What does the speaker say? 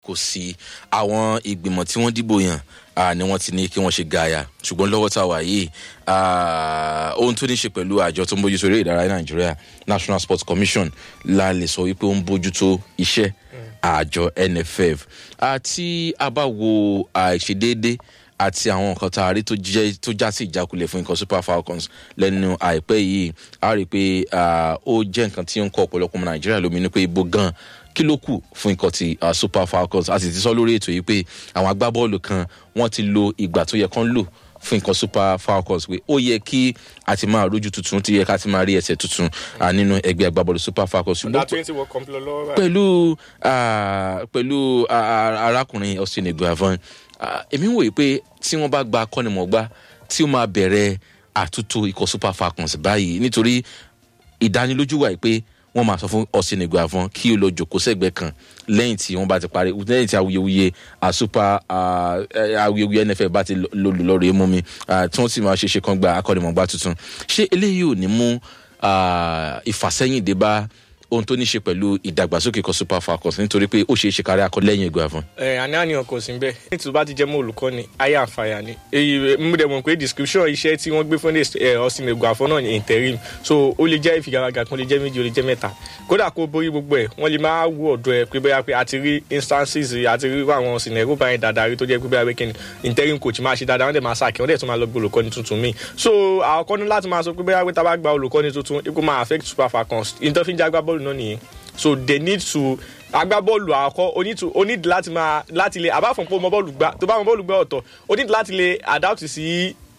kò sí àwọn ìgbìmọ̀ tí wọ́n dìbò yàn ah, ni wọ́n ti ní kí wọ́n ṣe gaaya ṣùgbọ́n lọ́wọ́ tá a wà yìí ah, ohun tó ní ṣe pẹ̀lú àjọ tó ń bójútó eré ìdárayá nàìjíríà national sports commission la lè sọ wípé ó ń bójútó iṣẹ́ àjọ nff àti a bá wo àìṣedéédé àti àwọn nǹkan tá a rí tó jẹ́ tó já sí ìjákulẹ̀ fún nǹkan super falcons lẹ́nu àìpẹ́ yìí a rí i pé ah, ó jẹ́ nǹkan tí ó ń kọ́ ọ̀pọ̀lọpọ̀ ọmọ nàìjíríà lóminú pé ibo gan kí ló kù fún nǹkan ti ah, super falcons a sì ti sọ lórí ètò yìí pé àwọn agbábọ́ọ̀lù kan wọ́n ti lo ìgbà tó yẹ kán lò fún nǹkan super falcons pé ó yẹ kí a ti máa rójú tuntun ti yẹ ká ti máa rí ẹsẹ̀ tuntun ah, nínú ẹgbẹ́ agbábọ́ọ̀lù super falcons ọ̀dà twenty world cup lọ lọ́wọ́ báyìí. pẹ̀lú ah, pẹ̀lú ah, ah, arákùnrin austin eguavon ah, èmi ń wòye pé tí wọ́n bá gba akọ́nimọ̀gbá tí ó máa bẹ̀rẹ̀ àtúntò ikọ̀ super falcons báyìí nítorí ìdánilójú wà pé wọ́n máa sọ fún austin eguavon kí o lọ jòkó sẹ́gbẹ̀ẹ́ kan lẹ́yìn tí wọ́n bá ti parí lẹ́yìn tí awuyewuye ah, super ah, eh, awuyewuye nff bá ti lọ́ọ̀rẹ́ mú mi ah, tí wọ́n sì máa ṣe ṣe kan gba akọ́nimọ̀gbá tuntun ṣé eléyìí ò ní mú ah, ìfàsẹ́yìn dé bá ohun tó ní ṣe pẹ̀lú ìdàgbàsókè kan super falcons nítorí pé ó ṣeé ṣe kárí akọ lẹ́yìn eguavon. ẹ àní àníyàn kò sí bẹ́ẹ̀ ní tí o bá ti jẹ́ mọ́ olùkọ́ ni ayé àǹfààní ni èyí mo dẹ̀ mọ̀ pé description iṣẹ́ tí wọ́n gbé fún ẹ ọ̀sìn eguavon náà ní interim so ó lè jẹ́ ìfigagbága kan ó lè jẹ́ méjì ó lè jẹ́ mẹ́ta kódà kó borí gbogbo ẹ̀ wọ́n lè máa wú ọ̀dọ̀ ẹ pé bóyá pé a ti rí instances a ti rí àwọn sinero báyìí dáadáa rí tó jẹ́ pé bóyá pé kíni interim coach máa ṣe dáadáa wọ́n dẹ̀ máa sàkẹ́ wọ́n dẹ̀ tún máa lọ gbé olùkọ́ni tuntun míì so àkọ́kọ́ ní láti máa sọ pé bóyá pé tá a bá gba olùkọ́ni tuntun ikú máa affect super falcons ìtọ́fíjà agbábọ́ọ̀lù náà nìyẹn so they need to agbábọ́ọ̀lù àkọ́ o need to o need láti máa láti lè apart from pé o mọ bọ́ọ̀lù gbá tó bá mọ bọ́ọ̀lù gbá ọ̀tọ̀ o need láti lè adapt sí